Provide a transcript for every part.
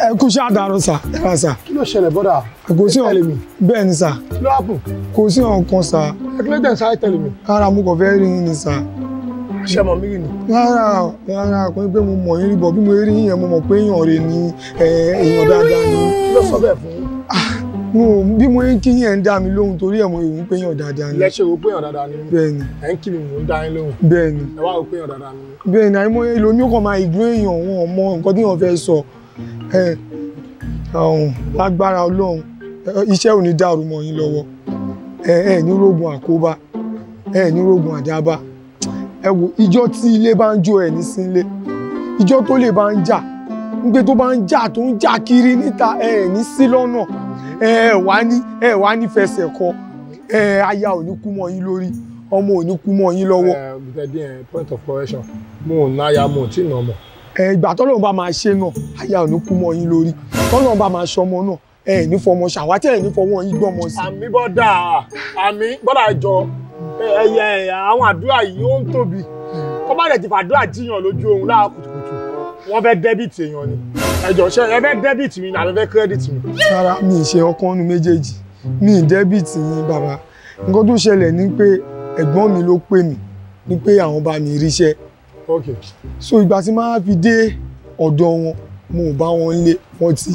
ẹ kú sí àdàrọ sà ẹ rà sà kí ló ṣẹlẹ̀ bọ́dà kò sí ẹ tẹ̀lé mi bẹ́ẹ̀ ni sà kí ló hàpùn kò sí ọ̀kan sà ẹ kí ló dẹ̀ ń sáré tẹ̀lé mi rárá mo kàn fẹ́ rí yín ni sà ṣé mọ̀ mí rí ni rárá rárá kò ní pé mo mọ̀ yín rí bọ̀ bí mo rí yín yẹn mo mọ̀ pé èèyàn rè ni ẹ, èèyàn dáadáa ni kí ló sọ bẹ́ẹ̀ fún yín mo bí mo ń kí yín ẹ̀ ń dá mi lóhùn torí ẹ̀ mo rò pé èèyàn dáadáa ni ilẹ̀ ṣe rò pé èèyàn dáadáa ni mí bẹ́ẹ̀ ni ẹ̀ ń kí mi mò ń dá yín lóhùn bẹ́ẹ̀ ni ẹ wá rò pé èèyàn dáadáa ni mí bẹ́ẹ̀ ni àìmọ̀ èlò ní ó kàn máa ìgbó èèyàn wọn ò mọ nǹkan tí wọ́n fẹ́ sọ ẹ ọ̀hún lágbára ọlọ́run ẹ, iṣẹ́ ò ní dàrú mọ́ yín lọ́wọ́ ẹ ẹ ní rògùn àkóbá ẹ ní rògùn àdábá ẹ wo ìjọ tí ilé bá ń jó ẹ ní sínlé ìjọ tó lè bá ń jà nígbè tó bá ń jà tó ń jà kiri níta ẹ ẹ ní sí lọ́nà ẹ ẹ wá ní ẹ wá ní fẹsẹ̀ kọ ẹ aya ò ní kú mọ́ yín lórí ọmọ ò ní kú mọ́ yín lọ́wọ́ ẹ bìtẹ́ dín ẹ point of correction mo ò náya mo ò tí ì nà ọmọ ẹ ìgbà tọ́lọ́run bá máa ṣe náà aya ò ní kú mọ́ yín lórí tọ́lọ́run bá máa ṣọmọ náà ẹ ẹ̀ ní fọmọ ṣàwátẹ́ ẹ̀ ní fọwọ́ yín gbọ́mọ sí. àmì bọ́dà àmì bọ́dà jọ ẹyẹ àwọn àdúrà yìí ó ń tóbi kọ́ bá dẹ̀ ti fàdúrà jíyàn lójú ohun láàárọ̀ kùtùkùtù wọ́n fẹ́ dẹ́bìtì èèyàn ni ẹjọ́ ṣe ẹ fẹ́ dẹ́bìtì mi ni àbẹ fẹ́ kírẹ́dìtì mi. rárá mi ì ṣe ọkàn nu méjèèjì mi ì dẹ́bìtì yín bàbá nǹkan tó ṣẹlẹ̀ ni pé ẹ̀gbọ́n mi ló pè mí ni pé àwọn bá mi ríṣẹ́ ok so ìgbà tí máa fi dé ọ̀dọ̀ wọn mo ò bá wọn lé wọn ti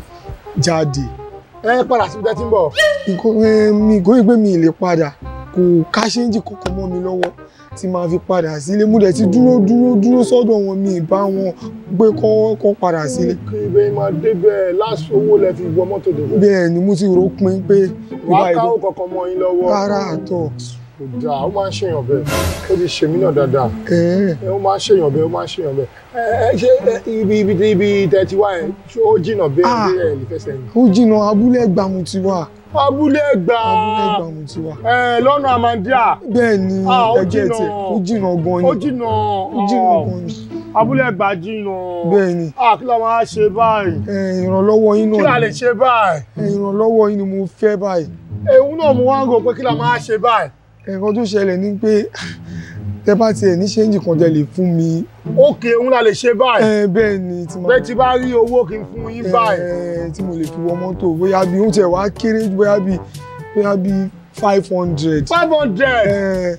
jáde ẹ padà síbi tẹ́ ti ń bọ̀ nǹkan ẹ, mi kò rí pé mi ì lè padà kò káṣẹ́ńjì kankan mọ́ mi lọ́wọ́ tí máa fi padà sílé mo dẹ̀ ti dúró dúró dúró sọ́dọ̀ wọn mi ì bá wọn gbé kọ́ kọ́ padà sílé kí ibẹ̀ máa débẹ̀ láṣọ owó lẹ fi wọ mọ́tò débẹ̀ bẹ́ẹ̀ ni mo ti rò pin pé wàá ìbá káwó ìbò kankan mọ́ yín lọ́wọ́ rárá àtọ̀ kò dáa ó máa ń ṣèyàn bẹ́ẹ̀ ó ti ṣèmí náà dáadáa ẹ̀ẹ́ ẹ ó máa ń ṣèyàn bẹ́ẹ̀ ó máa ń ṣèyàn bẹ́ẹ̀ ẹ ẹ ṣé ẹ, ibi ibi ibi tẹ́ ti wá yẹn ṣé ó jìnnà bẹ́ẹ̀ Ah. bí ẹ lè fẹsẹ̀ yín. ó jìnnà abúlé ẹgbà mo ti wà abúlé gbà abúlé ẹgbà mo ti wà ẹ lọ́nà àmàndíà bẹ́ẹ̀ ni Ah, ó ẹgbẹ́ jìnnà. tiẹ̀ ó jìnnà gan ó ni jìnnà ó jìnnà gan ni abúlé gbà jìnnà bẹ́ẹ̀ ni ah kí la máa ṣe báyìí ẹ, ìrànlọ́wọ́ yín kí la náà lè ni ṣe báyìí ẹ, ìrànlọ́wọ́ yín ni mo fẹ́ báyìí èhun náà mo wá ń rò pé kí la máa ṣe báyìí ẹ̀kan tó ṣẹlẹ̀ ni pé tẹ bá tiẹ̀ ní ṣéǹjì kan tẹ lè fún mi òkè òun la lè ṣe báyìí ẹ, bẹ́ẹ̀ ni tí máa bẹ́ẹ̀ tí bá rí owó kí n fún yín báyìí ẹ, tí mo lè fi wọ mọ́tò bóyá bí ó tiẹ̀ wá kéré bóyá bí bóyá bí five hundred five hundred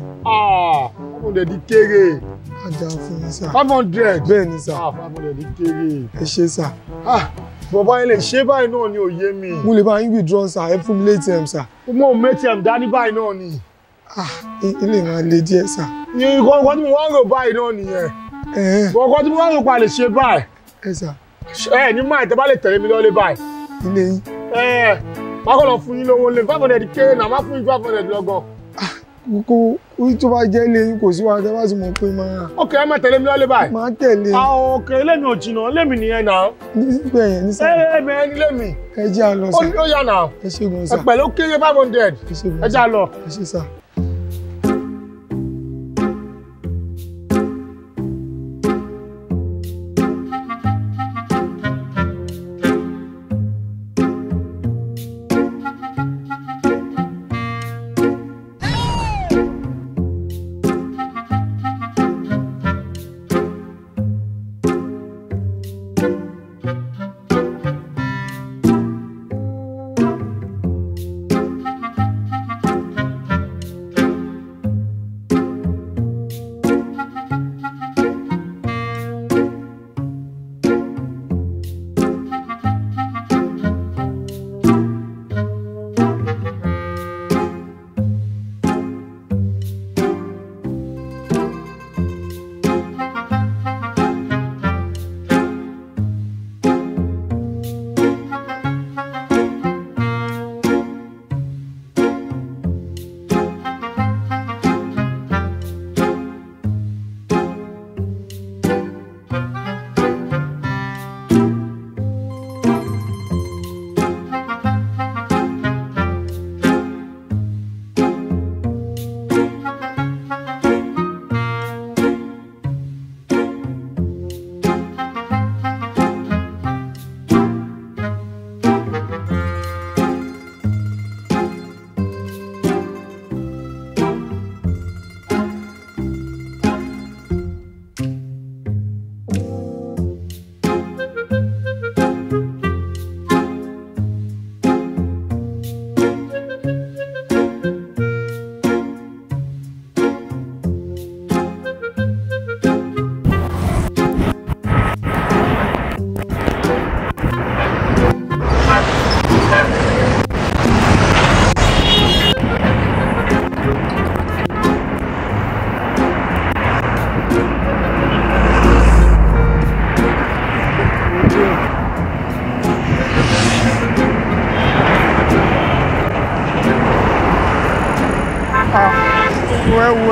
ah five hundred di kéré ajá fún mi sà five hundred bẹ́ẹ̀ ni sà ah five hundred di kéré ẹ ṣe sà ah bọ̀bá yẹn lè ṣe báyìí náà ni òye mi mo lè bá yín withdraw sà ẹ fún mi létí ẹ̀ sà mo mẹ́tẹ̀m dání báyìí náà ni ah i- ilé máa le díẹ̀ sà nǹkan tí mo wá ń rò báyìí náà nìyẹn ẹ ẹ nǹkan tí mo wá ń rò pa lè ṣe báyìí ẹ sà ẹ ní máa tẹ bá lè tẹ̀lé mi lọ́lé báyìí ilé yín ẹ má kọ́ lọ fún yín lówó lé five hundred kéré náà má fún yín five hundred lọ́gàn kókó orí tó bá jẹ́ ilé yín kò sí wa tẹ bá sì mọ̀ pé máa ok ẹ má tẹ̀lé mi lọ́lé báyìí máa tẹ̀lé àwọn òkè lèmi ò jìnnà lèmi nìyẹn náà nígbà yẹn ní sà ẹ ẹ bẹ ẹni lèmi ẹ jẹ́ àlọ́ ó sà ní ó yà náà ẹ ṣe gan ẹ sà pẹ̀lú kéré five hundred ẹ ṣe ẹ gan já sà lọ. ẹ ṣe sà.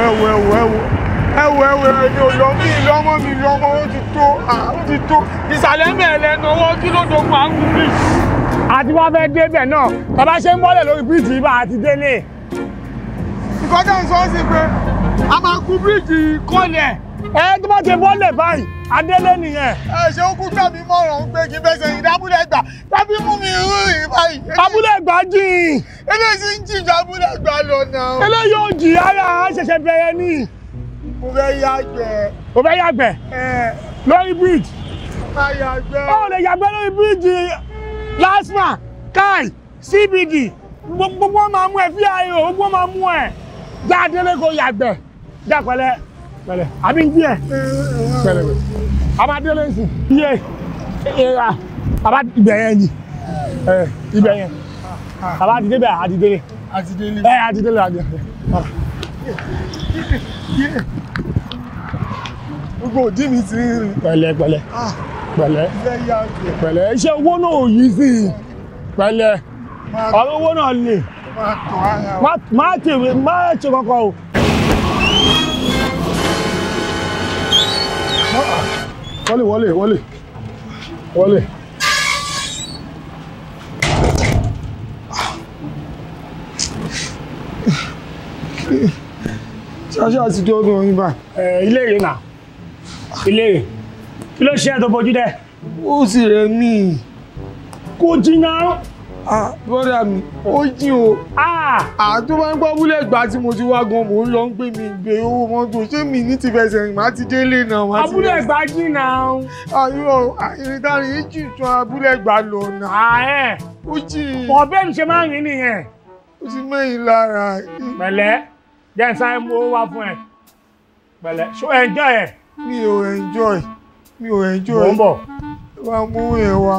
ẹwọ ẹwọ ẹwọ ẹwọ ẹwọ ẹni ò lọ mí lọmọ mi lọmọ ó ti tó ah, ó ti tó ìsàlẹ̀ mẹ́ẹ̀lẹ́ ní owó kí ló dogun àgùn bí. àti wá fẹ́ débẹ̀ náà bàbá ṣe ń bọ́lẹ̀ lórí bíríìjì ibà àti délé. nǹkan tó ń sọ sí pé a máa kú bíríìjì kọ́lẹ̀ ẹ tó bá ti bọ́lẹ̀ báyìí adélé nìyẹn. ẹ ṣe ó kú tàbí mọ̀ràn pé kí fẹsẹ̀ yìí dábúlẹ̀ gbà tàbí mú mi rú yìí báyìí. abúlé gbajìn eléyìí ń jìjà abúlé gbà lọ náà. eléyìí ò jì ara ṣẹ̀ṣẹ̀ bẹ̀rẹ̀ ní. mo fẹ́ yàgbẹ́ o fẹ́ yàgbẹ́ ẹ lórí bíríìjì. máa yàgbẹ́. ó lè yàgbẹ́ lórí bíríìjì lasma kai cbd gbogbo wọn máa mú ẹ fíàyò gbogbo wọn máa mú ẹ já délé kó yàgbẹ́ já pẹ̀lẹ́ pẹ̀lẹ́ àbí ń jí ẹ pẹ̀lẹ́ a máa délé sí iye ìra bàbá ibẹ̀ yẹn ni ẹ ibẹ̀ yẹn bàbá ti débẹ̀ àti délé àti délé. ẹ àti délé àti délé. gbogbo òdì mi ti ń rìn. pẹ̀lẹ́ pẹ̀lẹ́ Ah, pẹ̀lẹ́ mo fẹ́ yàgbẹ́. pẹ̀lẹ́ iṣẹ́ owó náà ò yí sí i pẹ̀lẹ́ máa ọ̀rọ̀ owó náà lè máa tọ̀ ara wa. má má tèwé má ṣe kankan o. wọlé wọlé wọlé wọlé. ṣáṣá àti tí ọdún oyin bá. ẹ ilé rè nà ilé rè kí ló ṣe ẹ tó bójú dẹ. ó sì rẹ̀ mí. kò jìnnà. Ah, bọ́dà mi ó jìn o. Ah, àtó bá ń gbọ́ búlẹ̀ gbà tí mo ti wá gan mò ń lọ ń pè mí gbé owó mọ́tò ṣé mi ní ti fẹsẹ̀ rìn má ti délé náà. má ti abúlé fẹsẹ̀- ẹgbàá jìnnà. ayọ̀ àyìndárin yìí jù tún abúlé gbà lọ náà. ààyè ó jìn ọ̀bẹ mi ṣe máa ń rìn nìyẹn. ó ti mẹ́yìn lára. pẹ̀lẹ́ jẹ́ n sáré mú owó wá fún ẹ. pẹ̀lẹ́ ṣó ẹjọ́ ẹ̀ mi ò enjoy mi ò enjoy. mò ń bọ̀. wá mú yẹn wá.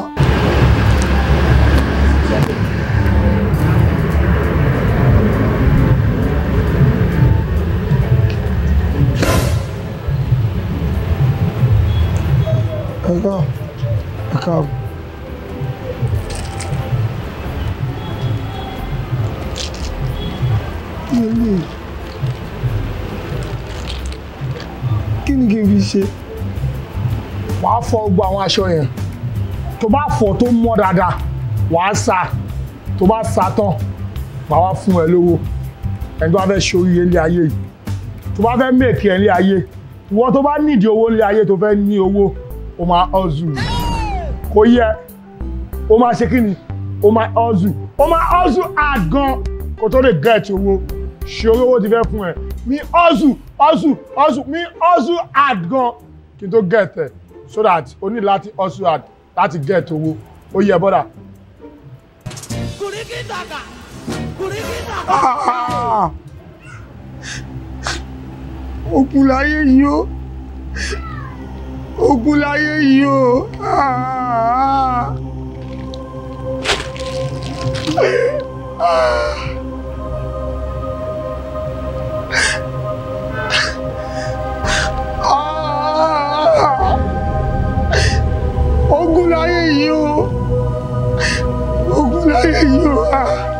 ẹ ká ẹ káàbọ̀. kí ni eléyìí? kí ni kí n fi ṣe? wàá fọ gbogbo àwọn aṣọ yẹn tó bá fọ tó mọ́ dáadáa wàá sá tó bá sá tán màá wá fún ẹ lówó ẹni tó bá fẹ́ ṣoríire ilé ayé yìí tó bá fẹ́ mèkì ẹ ilé ayé ìwọ tó bá nídìí owó ilé ayé tó fẹ́ ní owó o máa ọ̀zù kò yẹ o máa ṣe kí ni o máa ọ̀zù o máa ọ̀zù hard gan kó tó lè gẹ̀ẹ́tì owó ṣe owó ti fẹ́ fún ẹ mi ọ̀zù ọ̀zù ọ̀zù mi ọ̀zù hard gan kí n tó gẹ̀ẹ́tì ẹ so that o ní láti ọ̀zù hard láti gẹ̀ẹ́tì owó ó yẹ bọ́dà. Kurikitaka. Kurikitaka. Ah! ogun láyé yìí ó ogun láyé yìí ó Ah! Ah! Ah! ogun láyé yìí ó ogun láyé yìí ó. Ah!